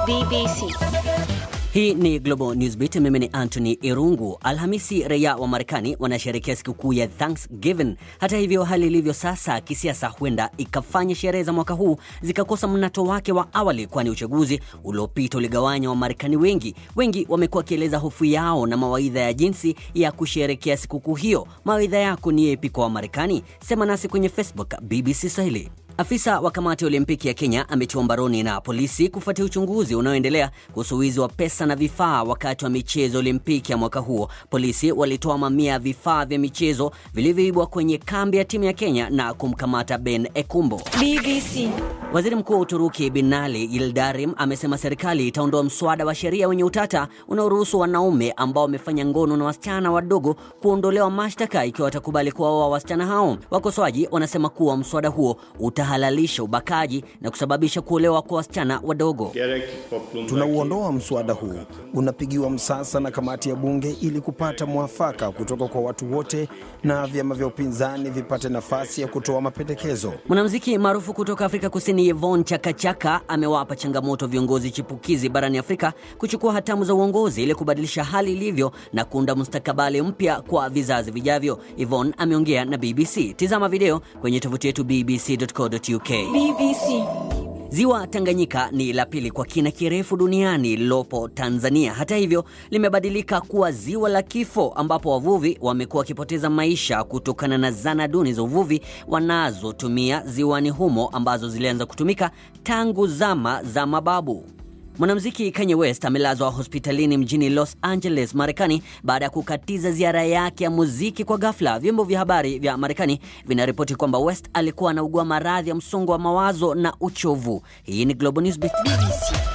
BBC. Hii ni Global Newsbeat. Mimi ni Anthony Irungu. Alhamisi, raia wa Marekani wanasherehekea sikukuu ya Thanksgiving. Hata hivyo, hali ilivyo sasa kisiasa huenda ikafanya sherehe za mwaka huu zikakosa mnato wake wa awali, kwani uchaguzi uliopita uligawanya Wamarekani wengi. Wengi wamekuwa wakieleza hofu yao na mawaidha ya jinsi ya kusherehekea sikukuu hiyo. Mawaidha yako ni yepi kwa Wamarekani? Sema nasi kwenye Facebook BBC Swahili. Afisa wa kamati ya Olimpiki ya Kenya ametiwa mbaroni na polisi kufuatia uchunguzi unaoendelea kuhusu wizi wa pesa na vifaa wakati wa michezo Olimpiki ya mwaka huo. Polisi walitoa mamia ya vifaa vya michezo vilivyoibwa kwenye kambi ya timu ya Kenya na kumkamata Ben Ekumbo. BBC. Waziri Mkuu wa Uturuki Binali Yildirim amesema serikali itaondoa mswada wa sheria wenye utata unaoruhusu wanaume ambao wamefanya ngono na wasichana wadogo kuondolewa mashtaka ikiwa watakubali kuwaoa wasichana hao. Wakosoaji wanasema kuwa mswada huo utahalalisha ubakaji na kusababisha kuolewa kwa wasichana wadogo. Tunauondoa mswada huu, unapigiwa msasa na kamati ya bunge ili kupata mwafaka kutoka kwa watu wote na vyama vya upinzani vipate nafasi ya kutoa mapendekezo. Mwanamuziki maarufu kutoka Afrika Kusini Yvonne Chakachaka amewapa changamoto viongozi chipukizi barani Afrika kuchukua hatamu za uongozi ili kubadilisha hali ilivyo na kuunda mustakabali mpya kwa vizazi vijavyo. Yvonne ameongea na BBC. Tizama video kwenye tovuti yetu bbc.co.uk. BBC. Ziwa Tanganyika ni la pili kwa kina kirefu duniani lililopo Tanzania. Hata hivyo, limebadilika kuwa ziwa la kifo, ambapo wavuvi wamekuwa wakipoteza maisha kutokana na zana duni za uvuvi wanazotumia ziwani humo ambazo zilianza kutumika tangu zama za mababu. Mwanamuziki Kanye West amelazwa hospitalini mjini Los Angeles, Marekani baada ya kukatiza ziara yake ya muziki kwa ghafla. Vyombo vya habari vya Marekani vinaripoti kwamba West alikuwa anaugua maradhi ya msongo wa mawazo na uchovu. Hii ni Global Newsbeat. BBC.